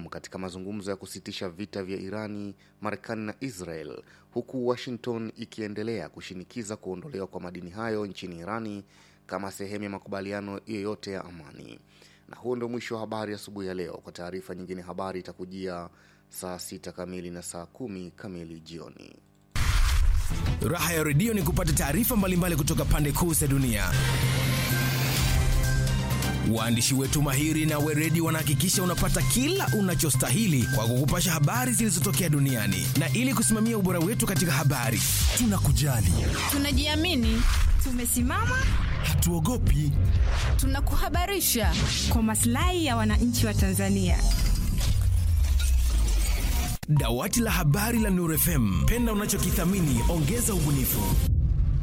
katika mazungumzo ya kusitisha vita vya Irani, Marekani na Israel, huku Washington ikiendelea kushinikiza kuondolewa kwa madini hayo nchini Irani kama sehemu ya makubaliano yoyote ya amani. Na huo ndio mwisho wa habari asubuhi ya leo. Kwa taarifa nyingine, habari itakujia saa sita kamili na saa kumi kamili jioni. Raha ya redio ni kupata taarifa mbalimbali kutoka pande kuu za dunia. Waandishi wetu mahiri na weredi wanahakikisha unapata kila unachostahili kwa kukupasha habari zilizotokea duniani, na ili kusimamia ubora wetu katika habari, tunakujali, Tunajiamini, tumesimama, hatuogopi. tunakuhabarisha. kwa maslahi ya wananchi wa Tanzania. Dawati la habari la Nuru FM, penda unachokithamini, ongeza ubunifu.